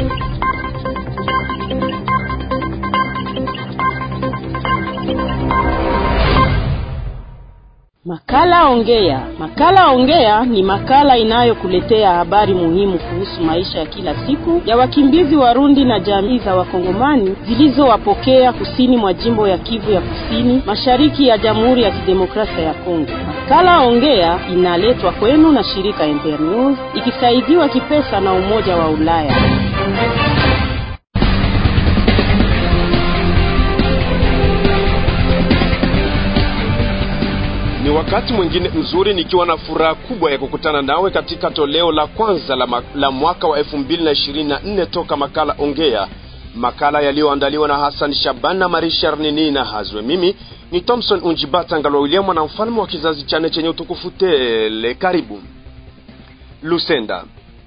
Makala Ongea. Makala Ongea ni makala inayokuletea habari muhimu kuhusu maisha ya kila siku ya wakimbizi Warundi na jamii za Wakongomani zilizowapokea kusini mwa jimbo ya Kivu ya Kusini, mashariki ya Jamhuri ya Kidemokrasia ya Kongo. Makala Ongea inaletwa kwenu na shirika Internews ikisaidiwa kipesa na Umoja wa Ulaya. Ni wakati mwingine mzuri nikiwa na furaha kubwa ya kukutana nawe katika toleo la kwanza la, ma la mwaka wa 2024 toka makala Ongea, makala yaliyoandaliwa na Hassan Shaban na Marishar Nini na Hazwe. Mimi ni Thompson Unjibata Ngalwa William na mfalme wa kizazi chane chenye utukufu tele. Karibu Lusenda.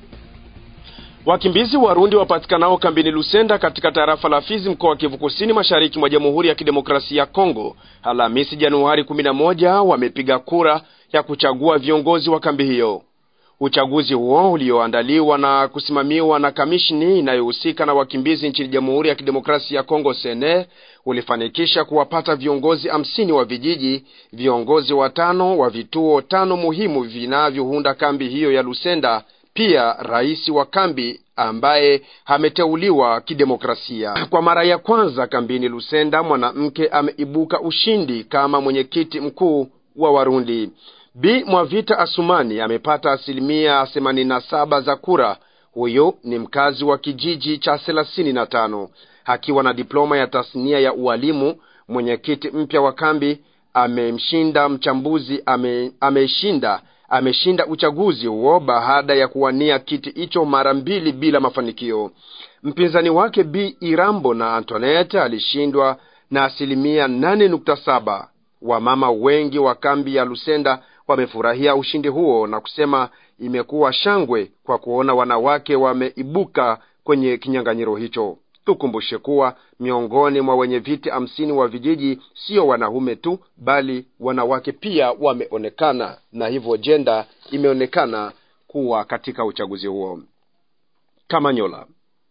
Wakimbizi Warundi wapatikanao kambini Lusenda katika tarafa la Fizi mkoa wa Kivu Kusini mashariki mwa Jamhuri ya Kidemokrasia ya Kongo Alhamisi Januari 11 wamepiga kura ya kuchagua viongozi wa kambi hiyo. Uchaguzi huo ulioandaliwa na kusimamiwa na kamishni inayohusika na wakimbizi nchini Jamhuri ya Kidemokrasia ya Kongo sene ulifanikisha kuwapata viongozi hamsini wa vijiji, viongozi watano wa vituo tano muhimu vinavyounda kambi hiyo ya Lusenda pia rais wa kambi ambaye ameteuliwa kidemokrasia. Kwa mara ya kwanza kambini Lusenda, mwanamke ameibuka ushindi kama mwenyekiti mkuu wa Warundi. Bi Mwavita Asumani amepata asilimia themanini na saba za kura. Huyo ni mkazi wa kijiji cha thelathini na tano akiwa na diploma ya tasnia ya ualimu. Mwenyekiti mpya wa kambi amemshinda mchambuzi ame, ameshinda ameshinda uchaguzi huo baada ya kuwania kiti hicho mara mbili bila mafanikio. Mpinzani wake Bi Irambo na Antoinette alishindwa na asilimia nane nukta saba. Wamama wengi wa kambi ya Lusenda wamefurahia ushindi huo na kusema imekuwa shangwe kwa kuona wanawake wameibuka kwenye kinyang'anyiro hicho. Tukumbushe kuwa miongoni mwa wenye viti hamsini wa vijiji sio wanaume tu, bali wanawake pia wameonekana, na hivyo jenda imeonekana kuwa katika uchaguzi huo. Kamanyola.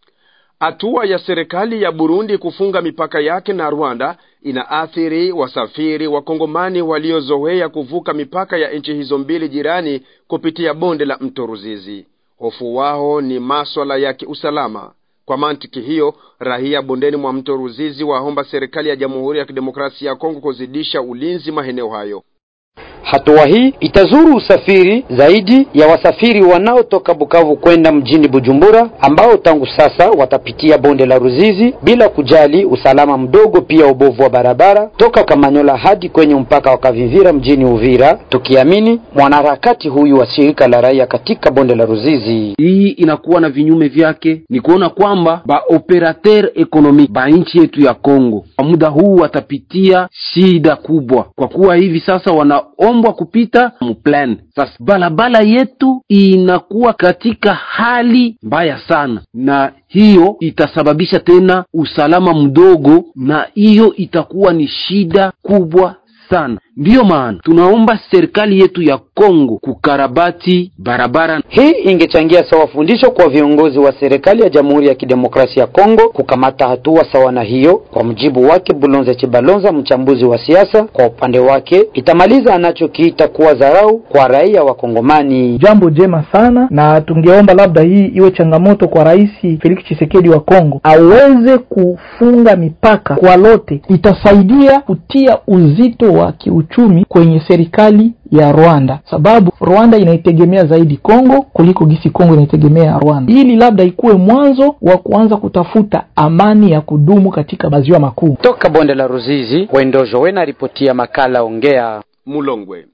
Hatua ya serikali ya Burundi kufunga mipaka yake na Rwanda inaathiri wasafiri wa Kongomani waliozoea kuvuka mipaka ya nchi hizo mbili jirani kupitia bonde la mto Ruzizi. Hofu wao ni maswala ya kiusalama. Kwa mantiki hiyo, raia bondeni mwa mto Ruzizi waomba serikali ya Jamhuri ya Kidemokrasia ya Kongo kuzidisha ulinzi maeneo hayo. Hatua hii itazuru usafiri zaidi ya wasafiri wanaotoka Bukavu kwenda mjini Bujumbura, ambao tangu sasa watapitia bonde la Ruzizi bila kujali usalama mdogo, pia ubovu wa barabara toka Kamanyola hadi kwenye mpaka wa Kavivira mjini Uvira, tukiamini mwanaharakati huyu wa shirika la raia katika bonde la Ruzizi. Hii inakuwa na vinyume vyake, ni kuona kwamba ba operateur economique ba nchi yetu ya Kongo kwa muda huu watapitia shida kubwa, kwa kuwa hivi sasa wana ombwa kupita mplan. Sasa barabara yetu inakuwa katika hali mbaya sana, na hiyo itasababisha tena usalama mdogo, na hiyo itakuwa ni shida kubwa sana. Ndiyo maana tunaomba serikali yetu ya Kongo kukarabati barabara. Hii ingechangia sawa fundisho kwa viongozi wa serikali ya Jamhuri ya Kidemokrasia ya Kongo kukamata hatua sawa na hiyo. Kwa mujibu wake Bulonze Chibalonza, mchambuzi wa siasa, kwa upande wake itamaliza anachokiita kuwa dharau kwa raia wa Kongomani. Jambo jema sana, na tungeomba labda hii iwe changamoto kwa Rais Felix Tshisekedi wa Kongo aweze kufunga mipaka kwa lote, itasaidia kutia uzito wa uchumi kwenye serikali ya Rwanda, sababu Rwanda inaitegemea zaidi Kongo kuliko gisi Kongo inaitegemea Rwanda, ili labda ikuwe mwanzo wa kuanza kutafuta amani ya kudumu katika maziwa makuu. Toka bonde la Ruzizi, Wendojo Wena ripotia makala Ongea. Mulongwe.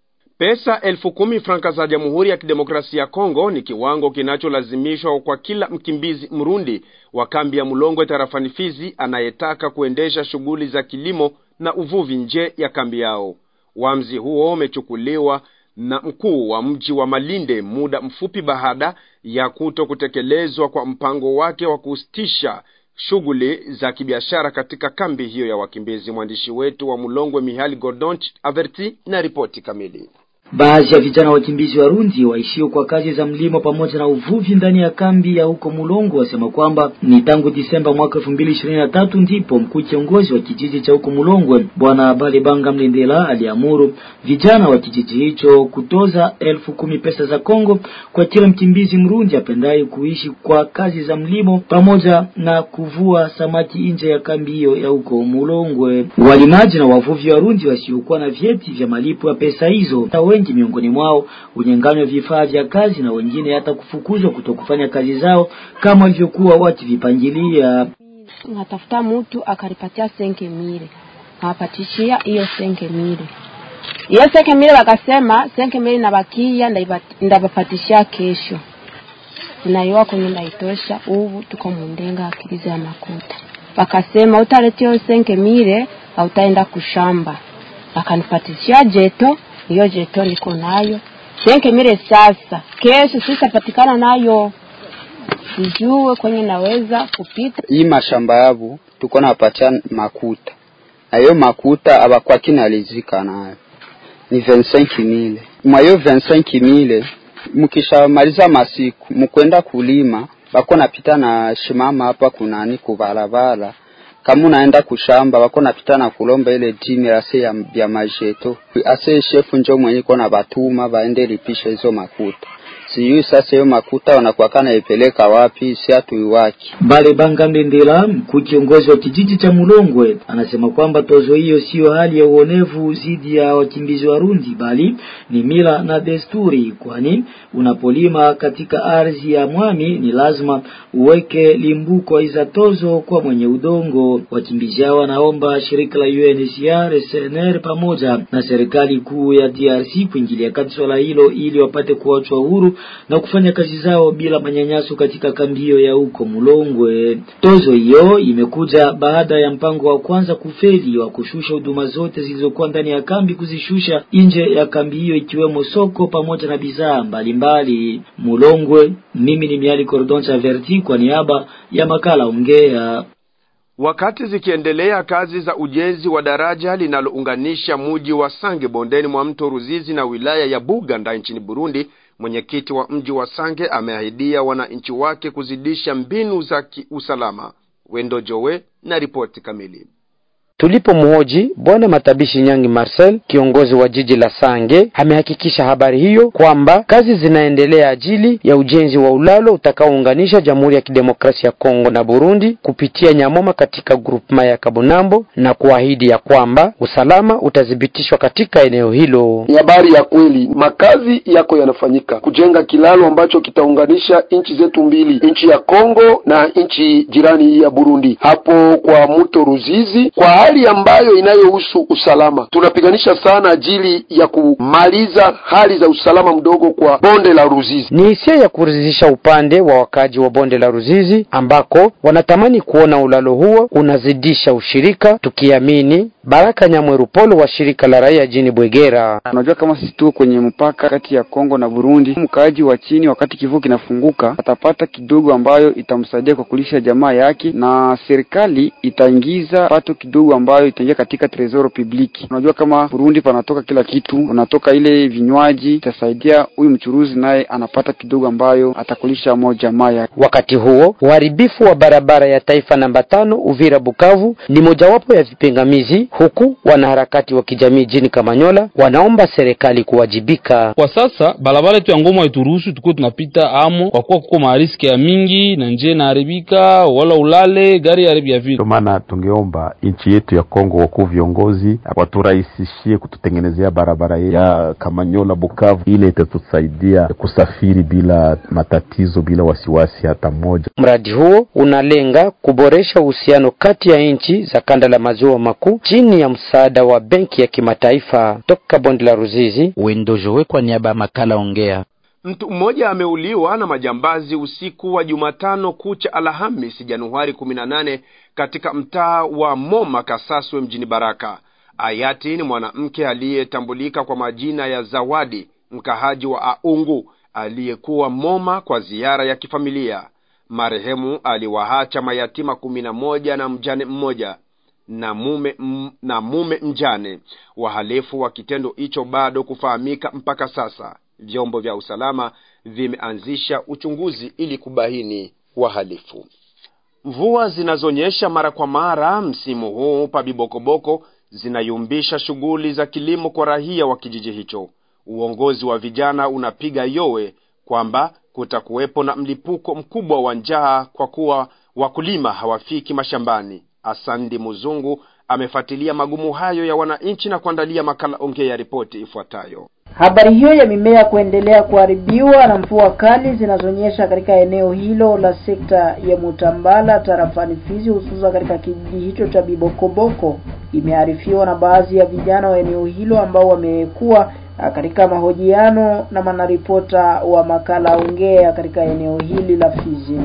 Pesa elfu kumi franka za Jamhuri ya Kidemokrasia ya Kongo ni kiwango kinacholazimishwa kwa kila mkimbizi Mrundi wa kambi ya Mulongwe tarafani Fizi anayetaka kuendesha shughuli za kilimo na uvuvi nje ya kambi yao. Uamuzi huo umechukuliwa na mkuu wa mji wa Malinde muda mfupi baada ya kuto kutekelezwa kwa mpango wake wa kusitisha shughuli za kibiashara katika kambi hiyo ya wakimbizi. Mwandishi wetu wa Mulongwe Mihali Gordonch Averti na ripoti kamili. Baadhi ya vijana wakimbizi Warundi waishio kwa kazi za mlimo pamoja na uvuvi ndani ya kambi ya huko Mulongo wasema kwamba ni tangu Disemba mwaka 2023 ndipo mkuu kiongozi wa kijiji cha huko Mulongwe Bwana Balibanga Mlindela aliamuru vijana wa kijiji hicho kutoza elfu kumi pesa za Kongo kwa kila mkimbizi Mrundi apendaye kuishi kwa kazi za mlimo pamoja na kuvua samaki nje ya kambi hiyo ya huko Mulongwe. Walimaji na wavuvi Warundi wasiokuwa na vyeti vya malipo ya pesa hizo, na wengi miongoni mwao unyang'anywa vifaa vya kazi na wengine hata kufukuzwa kutokufanya kazi zao kama walivyokuwa wakivipangilia. Natafuta mtu akanipatia senke mile, nawapatishia hiyo senke mile. Hiyo senke mile wakasema senke mile nabakia ndabapatishia kesho, inaiwa kwenye naitosha. Ubu tuko mundenga akiliza ya makuta, wakasema utaletea hiyo senke mile hautaenda kushamba. Wakanipatishia jeto, hiyo jeto niko nayo senke mile. Sasa kesho sitapatikana nayo sijue kwenye naweza kupita hii mashamba yabu tuko napatia makuta na hiyo makuta abakwa kinalizika nayo ni 25 mile mwa hiyo 25 mile mkishamaliza masiku mkwenda kulima bako napita na shimama hapa kunani kubarabara kama unaenda kushamba bako napita na kulomba ile jimi ase ya, ya majeto ase shefu njo mwenye kona batuma baende lipisha hizo makuta sijui sasa hiyo makuta wanakuwa naipeleka wapi, si hatuiwaki. Bale Banga Ndendela, mkuu kiongozi wa kijiji cha Mulongwe, anasema kwamba tozo hiyo siyo hali ya uonevu dhidi ya wakimbizi Warundi, bali ni mila na desturi, kwani unapolima katika ardhi ya mwami ni lazima uweke limbuko iza tozo kwa mwenye udongo. Wakimbizi hao wanaomba shirika la UNHCR, SNR pamoja na serikali kuu ya DRC kuingilia kati swala hilo ili wapate kuachwa huru na kufanya kazi zao bila manyanyaso katika kambi hiyo ya huko Mulongwe. Tozo hiyo imekuja baada ya mpango wa kwanza kufeli wa kushusha huduma zote zilizokuwa ndani ya kambi kuzishusha nje ya kambi hiyo ikiwemo soko pamoja na bidhaa mbalimbali. Mulongwe, mimi ni Miali Cordon Chaverti kwa niaba ya makala Ongea. Wakati zikiendelea kazi za ujenzi wa daraja linalounganisha muji wa Sange bondeni mwa mto Ruzizi na wilaya ya Buganda nchini Burundi, mwenyekiti wa mji wa Sange ameahidia wananchi wake kuzidisha mbinu za kiusalama. Wendo Jowe na ripoti kamili. Tulipomhoji bwana Matabishi Nyangi Marcel, kiongozi wa jiji la Sange, amehakikisha habari hiyo kwamba kazi zinaendelea ajili ya ujenzi wa ulalo utakaounganisha Jamhuri ya Kidemokrasia ya Kongo na Burundi kupitia Nyamoma katika grupma ya Kabunambo na kuahidi ya kwamba usalama utathibitishwa katika eneo hilo. Ni habari ya kweli, makazi yako yanafanyika kujenga kilalo ambacho kitaunganisha nchi zetu mbili, nchi ya Kongo na nchi jirani ya Burundi, hapo kwa mto Ruzizi kwa hali ambayo inayohusu usalama. Tunapiganisha sana ajili ya kumaliza hali za usalama mdogo kwa bonde la Ruzizi. Ni hisia ya kuridhisha upande wa wakaji wa bonde la Ruzizi ambako wanatamani kuona ulalo huo unazidisha ushirika, tukiamini Baraka Nyamweru Polo wa shirika la raia jini Bwegera. Unajua, kama sisi tuko kwenye mpaka kati ya Kongo na Burundi, mkaaji wa chini, wakati kivuko kinafunguka, atapata kidogo ambayo itamsaidia kwa kulisha jamaa yake, na serikali itaingiza pato kidogo ambayo itaingia katika tresoro publiki. Unajua, kama Burundi panatoka kila kitu, unatoka ile vinywaji, itasaidia huyu mchuruzi naye anapata kidogo ambayo atakulisha mo jamaa yake. Wakati huo uharibifu wa barabara ya taifa namba tano Uvira Bukavu ni mojawapo ya vipingamizi huku wanaharakati wa kijamii jini Kamanyola wanaomba serikali kuwajibika. Kwa sasa barabara yetu ya Ngoma haituruhusu tukuwe tunapita amo, kwa kuwa kuko mahariski ya mingi na njia inaharibika, wala ulale gari haribia vile. Ndio maana tungeomba nchi yetu ya Kongo, wakuu viongozi waturahisishie kututengenezea barabara ya Kamanyola Bukavu, ile itatusaidia kusafiri bila matatizo, bila wasiwasi hata mmoja. Mradi huo unalenga kuboresha uhusiano kati ya nchi za kanda la maziwa makuu chini ya msaada wa benki ya kimataifa. Toka bonde la Ruzizi, Wendojowe kwa niaba ya makala Ongea. Mtu mmoja ameuliwa na majambazi usiku wa Jumatano kucha Alhamisi Januari 18 katika mtaa wa Moma Kasaswe mjini Baraka. Ayati ni mwanamke aliyetambulika kwa majina ya Zawadi, mkahaji wa Aungu aliyekuwa Moma kwa ziara ya kifamilia. Marehemu aliwaacha mayatima kumi na moja na mjane mmoja. na mume m, na mume mjane. Wahalifu wa kitendo hicho bado kufahamika mpaka sasa. Vyombo vya usalama vimeanzisha uchunguzi ili kubaini wahalifu. Mvua zinazonyesha mara kwa mara msimu huu pa Bibokoboko zinayumbisha shughuli za kilimo kwa raia wa kijiji hicho. Uongozi wa vijana unapiga yowe kwamba kutakuwepo na mlipuko mkubwa wa njaa kwa kuwa wakulima hawafiki mashambani. Asandi Muzungu amefuatilia magumu hayo ya wananchi na kuandalia makala ongea ya ripoti ifuatayo. Habari hiyo ya mimea kuendelea kuharibiwa na mvua kali zinazonyesha katika eneo hilo la sekta ya Mutambala tarafani Fizi, hususan katika kijiji hicho cha Bibokoboko imearifiwa na baadhi ya vijana wa eneo hilo ambao wamekuwa katika mahojiano na manaripota wa makala ongea katika eneo hili la Fizi.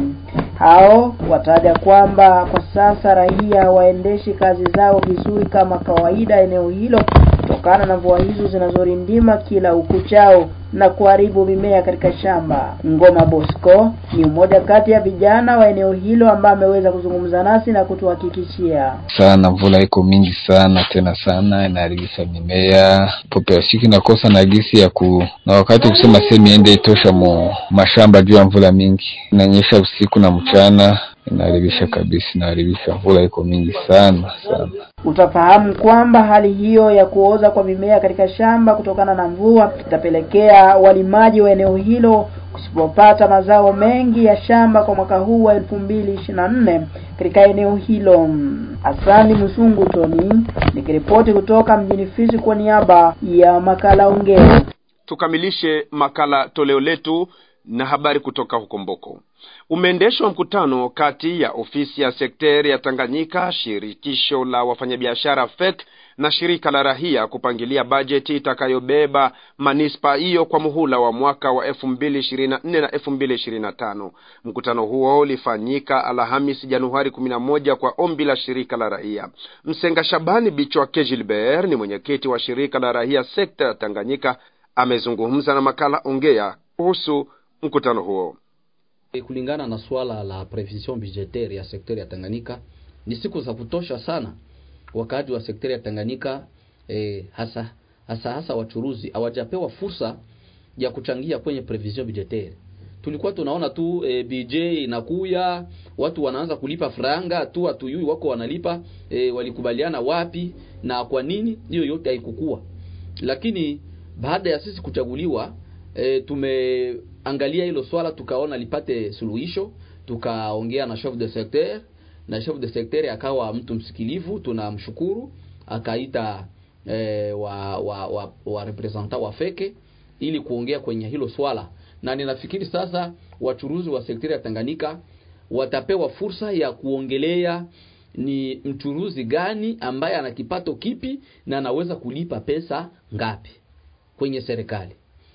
Hao wataja kwamba kwa sasa raia hawaendeshi kazi zao vizuri kama kawaida eneo hilo kutokana na mvua hizo zinazorindima kila ukuchao na kuharibu mimea katika shamba. Ngoma Bosco ni mmoja kati ya vijana wa eneo hilo ambaye ameweza kuzungumza nasi na kutuhakikishia sana mvula iko mingi sana tena sana, inaharibisha mimea population inakosa na gisi ya ku na wakati kusema sehemu iende itosha mu mashamba juu ya mvula mingi, inanyesha usiku na mchana inaharibisha kabisa, inaharibisha. Mvula iko mingi sana sana. Utafahamu kwamba hali hiyo ya kuoza kwa mimea katika shamba kutokana na mvua itapelekea walimaji wa eneo hilo kusipopata mazao mengi ya shamba kwa mwaka huu wa elfu mbili ishirini na nne katika eneo hilo. Asani Msungu Toni nikiripoti kutoka mjini Fizi kwa niaba ya makala ongea. Tukamilishe makala toleo letu na habari kutoka huko Mboko. Umeendeshwa mkutano kati ya ofisi ya sekteri ya Tanganyika, shirikisho la wafanyabiashara FEC na shirika la rahia kupangilia bajeti itakayobeba manispa hiyo kwa muhula wa mwaka wa elfu mbili ishirini na nne na elfu mbili ishirini na tano. Mkutano huo ulifanyika Alhamisi Januari kumi na moja kwa ombi la shirika la rahia. Msenga Shabani Bichwake Gilbert ni mwenyekiti wa shirika la rahia sekta ya Tanganyika, amezungumza na makala ongea kuhusu mkutano huo. Kulingana na swala la prevision budgetaire ya sekteri ya Tanganyika, ni siku za kutosha sana wakati wa sekteri ya Tanganyika eh, hasa hasa hasa wachuruzi hawajapewa fursa ya kuchangia kwenye prevision budgetaire. Tulikuwa tunaona tu eh, BJ inakuya, watu wanaanza kulipa franga tu, hatuyui wako wanalipa eh, walikubaliana wapi na kwa nini, hiyo yote haikukua. Lakini baada ya sisi kuchaguliwa e, tumeangalia hilo swala tukaona lipate suluhisho, tukaongea na chef de secteur na chef de secteur akawa mtu msikilivu, tunamshukuru. Akaita e, wa wa, wa, wa representant wa feke ili kuongea kwenye hilo swala, na ninafikiri sasa wachuruzi wa sekteri ya Tanganyika watapewa fursa ya kuongelea ni mchuruzi gani ambaye ana kipato kipi na anaweza kulipa pesa ngapi kwenye serikali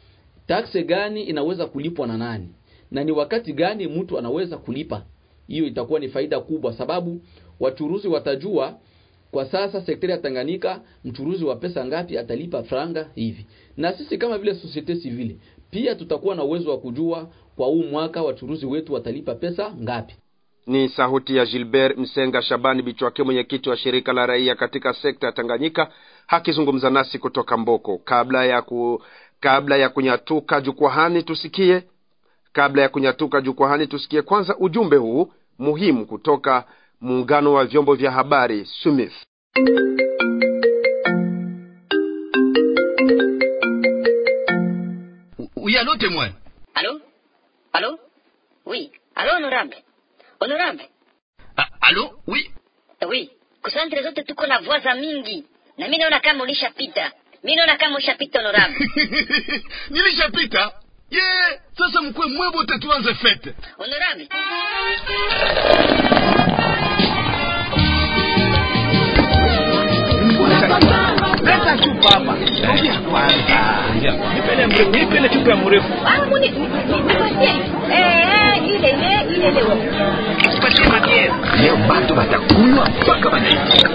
taksi gani inaweza kulipwa na nani na ni wakati gani mtu anaweza kulipa. Hiyo itakuwa ni faida kubwa, sababu wachuruzi watajua kwa sasa sekteri ya Tanganyika mchuruzi wa pesa ngapi atalipa franga hivi, na sisi kama vile societe civile pia tutakuwa na uwezo wa kujua kwa huu mwaka wachuruzi wetu watalipa pesa ngapi. Ni sauti ya Gilbert Msenga Shabani Bichwake, mwenyekiti wa shirika la raia katika sekta ya Tanganyika, akizungumza nasi kutoka Mboko. Kabla ya ku kabla ya kunyatuka jukwahani tusikie kabla ya kunyatuka jukwahani tusikie kwanza ujumbe huu muhimu kutoka muungano wa vyombo vya habari SUMIF. Oui, allô, témoin Allô Allô Oui. Allô, honorable Honorable ah, Allô Oui Oui. Kusantre zote tuko na voix za mingi na mimi naona kama ulishapita mi naona kama ushapita honorable nilishapita ye yeah, sasa mkwe mwebote tuanze fete honorable leta chupa hapa ongea kwanza nipele mrefu nipele chupa ya mrefu ah muni nipatie eh ile ile ile leo tupatie matiere leo bado watakunywa mpaka wanaisha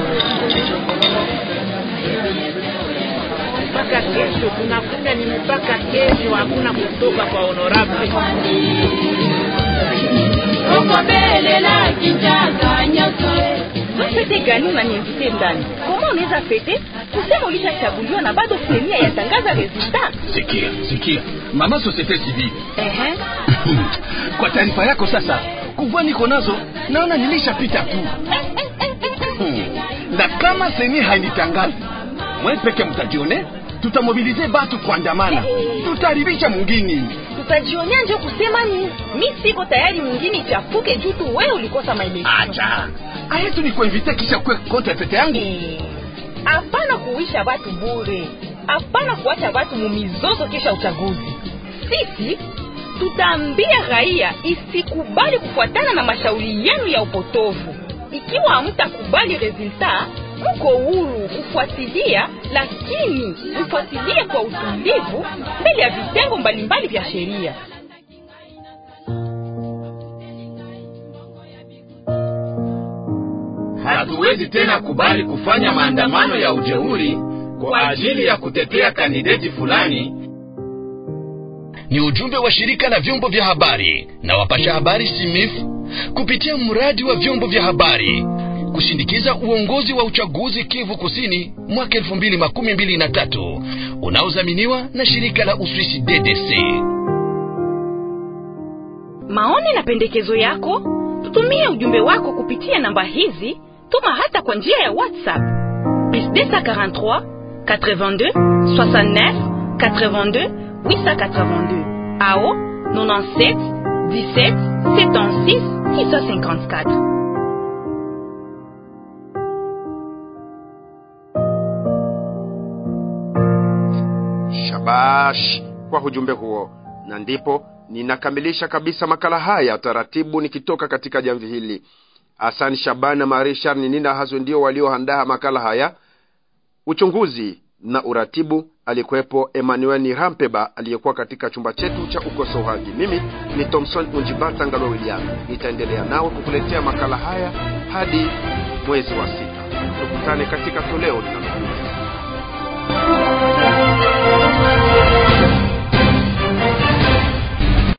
mpaka kesho tunakuja ni mpaka kesho hakuna kutoka kwa honorable uko mbele la kichaka nyoso fete gani unaniinvite ndani? Koma unaweza fete kusema ulishachaguliwa na bado senia yatangaza resultat? Sikia, sikia, mama societe civile, Ehe. kwa taarifa yako sasa, kuvua niko nazo naona nilishapita tu Hmm. na kama seni hainitangazi mwe peke mtajione, tutamobilize batu kuandamana, tutaharibisha mwingine. Tutajionea njo kusema ni mi siko tayari mwingine ichafuke juu tu wewe ulikosa maelezo. Acha aya tu nikuinvite kisha kwe kontra pete yangu. Hapana kuisha watu bure, hapana kuacha watu mumizozo kisha uchaguzi. Sisi tutaambia raia isikubali kufuatana na mashauri yenu ya upotovu. Ikiwa hamtakubali resulta, mko huru kufuatilia, lakini mfuatilie kwa utulivu mbele ya vitengo mbalimbali vya sheria. Hatuwezi tena kubali kufanya maandamano ya ujeuri kwa ajili ya kutetea kandideti fulani. Ni ujumbe wa shirika la vyombo vya habari na wapasha habari SIMIF kupitia mradi wa vyombo vya habari kushindikiza uongozi wa uchaguzi Kivu Kusini mwaka elfu mbili makumi mbili na tatu unaodhaminiwa na shirika la Uswisi DDC. Maoni na pendekezo yako, tutumie ujumbe wako kupitia namba hizi. Tuma hata kwa njia ya WhatsApp plus 243 82 69 82 882 ao 97 17 76 654. Shabash kwa ujumbe huo, na ndipo ninakamilisha kabisa makala haya taratibu, nikitoka katika jamvi hili. Hassan Shaban na Marie Charles Nina Hazwe ndio walioandaa makala haya. Uchunguzi na uratibu alikuwepo Emmanuel Nirampeba aliyekuwa katika chumba chetu cha ukosoaji. Mimi ni Thomson Unjibata Ngalo William, nitaendelea nawe kukuletea makala haya hadi mwezi wa sita. Tukutane katika toleo lina